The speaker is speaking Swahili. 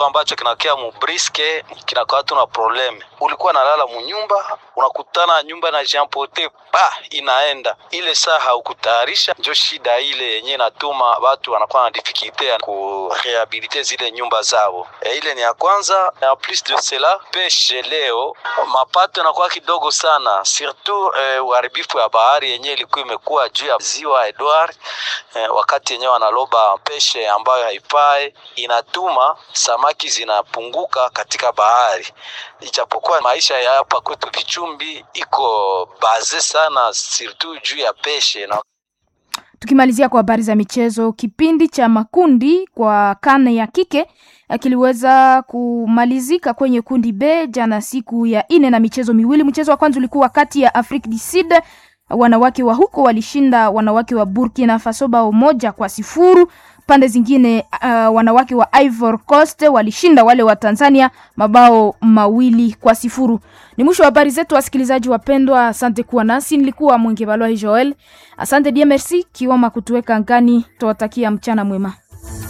ambacho kinakea mubriske kinakuwa tuna probleme. Ulikuwa nalala munyumba, unakutana nyumba na jampote pa inaenda ile saa haukutayarisha, njo shida ile yenye natuma watu wanakuwa na difikilte ya kurehabilite zile nyumba zao. E, ile ni ya kwanza. En plus de cela, peshe leo mapato yanakuwa kidogo sana, surtout eh, uharibifu ya bahari yenye ilikuwa imekuwa juu ya ziwa Edward eh, wakati yenyewe wanaloba peshe ambayo haipae, inatuma samaki zinapunguka katika bahari, ijapokuwa maisha ya hapa kwetu Vichumbi iko baze sana surtout juu ya peshe na Tukimalizia kwa habari za michezo, kipindi cha makundi kwa kane ya kike kiliweza kumalizika kwenye kundi B jana siku ya ine na michezo miwili. Mchezo wa kwanza ulikuwa kati ya Afrique du Sud, wanawake wa huko walishinda wanawake wa Burkina Faso bao moja kwa sifuru. Pande zingine uh, wanawake wa Ivory Coast walishinda wale wa Tanzania mabao mawili kwa sifuru. Ni mwisho wa habari zetu, wasikilizaji wapendwa, asante kuwa nasi. Nilikuwa Mwenge Balwa Joel, asante dia merci kiwama kutuweka ngani. Tuwatakia mchana mwema.